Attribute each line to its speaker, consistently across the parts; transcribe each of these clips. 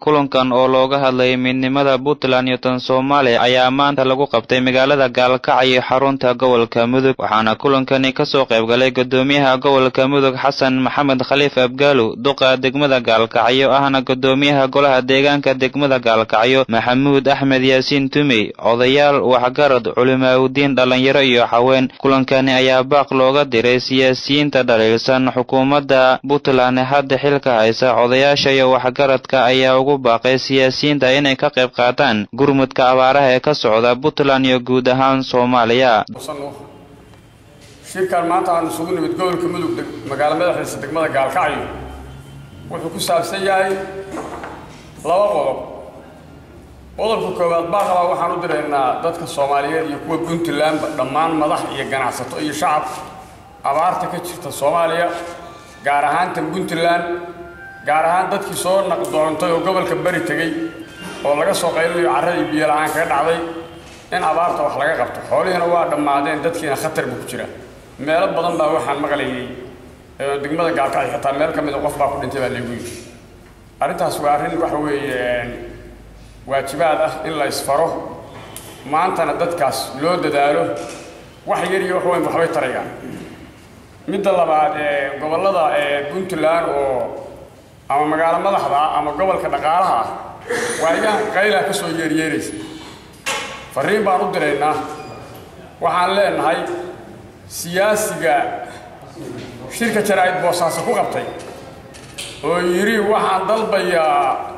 Speaker 1: kulankan oo looga hadlayay midnimada puntland iyo tan soomaaliya ayaa maanta lagu qabtay magaalada gaalkacyo xarunta gobolka mudug waxaana kulankani kasoo qaybgalay gudoomiyaha gobolka mudug xasan maxamed khaliif abgaalo duqa degmada gaalkacyo ahna gudoomiyaha golaha deegaanka degmada gaalkacyo maxamuud axmed yaasiin tumey odayaal waxgarad culimaaudiin dhallinyaro iyo haween kulankani ayaa baaq looga diray siyaasiyiinta dhaliilsan xukuumadda puntland hadda xilka haysa odayaasha iyo waxgaradka ayaa ugu baaqay siyaasiyiinta inay ka qayb qaataan gurmudka abaaraha ee ka socda puntland iyo guud ahaan soomaaliya
Speaker 2: shirkan maanta aan isugu nimid gobolka mudug magaalo madaxiisa degmada gaalkacyo wuxuu ku saabsan yahay laba qodob qodobka koowaad baaqabaa waxaan u diraynaa dadka soomaaliyeed iyo kuwa puntlandba dhammaan madax iyo ganacsato iyo shacab abaarta ka jirta soomaaliya gaar ahaan tan puntland gaar ahaan dadkii soo naqdoontay oo gobolka beri tegey oo laga soo qaylinayo carradii biyo la-aan kaga dhacday in abaarta wax laga qabto xoolihiina waa dhammaadeen dadkiina khatar buu ku jira meelo badan baa waxaan maqlayay degmada gaalkacyo xitaa meel ka mid a qof baa ku dhintay baa laygu yidhi arrintaas waa arrin waxa weeye waajibaad ah in la isfaro maantana dadkaas loo dadaalo wax yar iyo wax weyn waxbay tarayaan midda labaad gobollada puntland oo ama magaalo madaxda ah ama gobolka dhaqaalaha ah waa iyahan qaylaa ka soo yeeryeeraysa fariin baan u diraynaa waxaan leenahay siyaasiga shirka jaraa'id boosaaso ku qabtay oo yidhi waxaan dalbayaa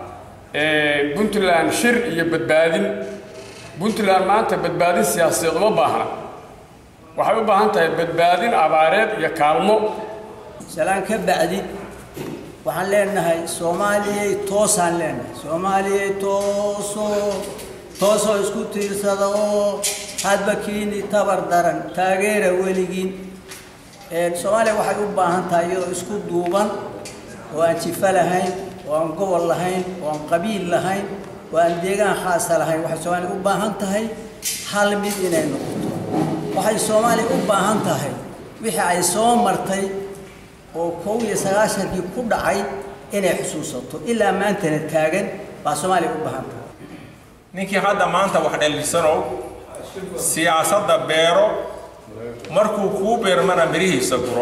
Speaker 2: puntland shir iyo badbaadin puntland maanta badbaadin siyaasadeed uma baahna waxay u baahan tahay badbaadin abaareed iyo kaalmo
Speaker 3: salaan ka bacdi waxaan leenahay soomaaliyay toosaan leenahay soomaaliyay toosoo toosoo isku tiirsada oo hadba kiini tabar daran taageera weligiin soomaaliya waxay u baahan tahay iyadoo isku duuban oo aan jifa lahayn oo aan gobol lahayn oo aan qabiil lahayn oo aan deegaan khaasa lahayn waxay soomaaliya u baahan tahay hal mid inay noqoto waxay soomaaliya u baahan tahay wixii ay soo martay oo kow iyo sagaashankii ku dhacay inay xusuusato ilaa maantana taagan baa soomaaliya u baahan tahay
Speaker 4: ninkii hadda maanta wax dhallisanow siyaasadda beero markuu kuu beermana mirihiisa guro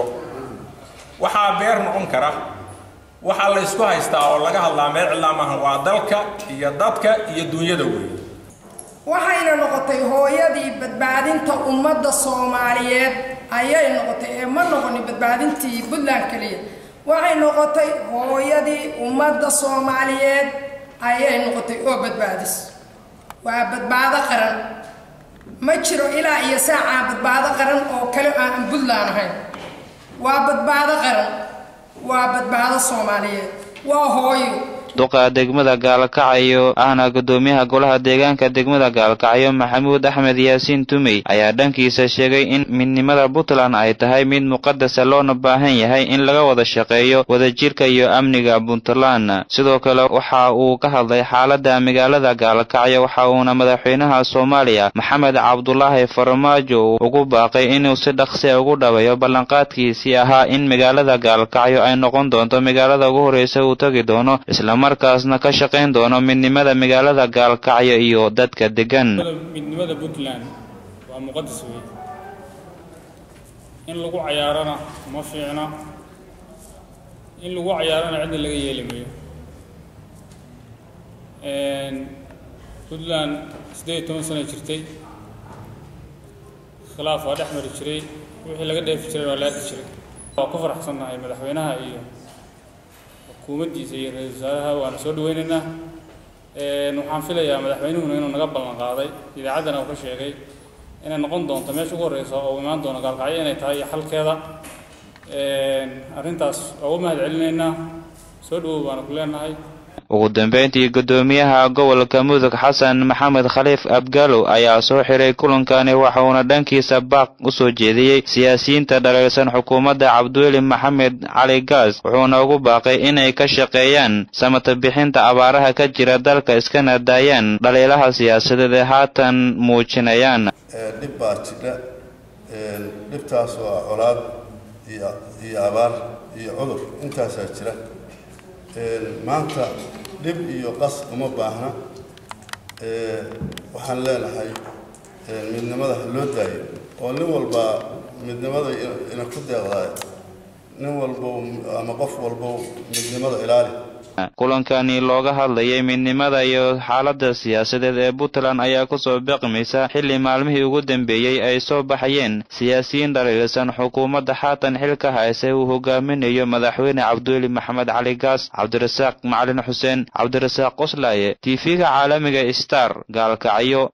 Speaker 4: waxaa beer noqon kara waxaa la ysku haystaa oo laga hadlaa meel cidlaa maaha waa dalka iyo dadka iyo duunyada weeye
Speaker 5: waxayna noqotay hooyadii badbaadinta ummadda soomaaliyeed ayay noqotay ee ma noqonin badbaadintii puntland keliya waxay noqotay hooyadii ummadda soomaaliyeed ayay noqotay oo badbaadis waa badbaado qaran ma jiro ilaa iyo saacaa badbaado qaran oo kale aan puntland ahayn waa badbaado qaran waa badbaado soomaaliyeed waa hooyo
Speaker 1: duqa degmada gaalkacyo ahna gudoomiyaha golaha deegaanka degmada gaalkacyo maxamuud axmed yaasiin tumey ayaa dhankiisa sheegay in midnimada puntland ay tahay mid muqadasa loona baahan yahay in laga wada shaqeeyo wadajirka iyo amniga puntland sidoo kale waxa uu ka hadlay xaalada magaalada gaalkacyo waxa uuna madaxweynaha soomaaliya maxamed cabdulaahi farmaajo ugu baaqay inuu si dhaqsi ugu dhaweeyo ballanqaadkiisii ahaa in magaalada gaalkacyo ay noqon doonto magaalada ugu horreysa uu tagi doono markaasna ka shaqayn doono midnimada magaalada gaalkacyo iyo dadka degan
Speaker 6: midnimada puntland waa muqadas wey in lagu cayaarana ma fiicna in lagu cayaarana cidna laga yeeli mayo puntland siddeed iyo toban sana jirtay khilaaf waa dhex mari jiray wixii laga dheefi jiray waa la arki jiray waa ku faraxsannahay madaxweynaha iyo xukuumaddiisa iyo ra-isul wasaaraha waana soo dhaweynaynaa waxaan filayaa madaxweynuhuna inuu naga ballan qaaday idaacaddana uu ka sheegay inay noqon doonto meesha ugu horreysa oo imaan doono gaalkacyo inay tahay iyo xalkeeda arrintaas waa ugu mahad celinaynaa soo dhawow baana ku leenahay
Speaker 1: ugu dambeyntii gudoomiyaha gobolka mudug xasan maxamed khaliif abgaalow ayaa soo xiray kulankani waxauna dhankiisa baaq u soo jeediyey siyaasiyiinta dhaliilsan xukuumadda cabdiweli maxamed cali gaas wuxuuna ugu baaqay inay ka shaqeeyaan samata bixinta abaaraha ka jira dalka iskana daayaan dhaliilaha siyaasadeed ee haatan muujinayaan
Speaker 7: dhib baa jira dhibtaas waa colaad iyo abaar iyo cudur intaasaa jira maanta dhib iyo qas uma baahna waxaan leenahay midnimada ha loo daayo oo nin walba midnimada ina ku deeqdaay nin walbow ama qof walbow midnimada ilaali
Speaker 1: kulankani looga hadlayay midnimada iyo xaaladda siyaasadeed ee puntland ayaa kusoo beqmaysa xilli maalmihii ugu dambeeyey ay soo baxayeen siyaasiyiin dhaliilsan xukuumadda haatan xilka hayse uu hogaaminayo madaxweyne cabdiweli maxamed cali gaas cabdirasaaq macalin xuseen cabdirasaaq qoslaaye tv-ga caalamiga star gaalkacyo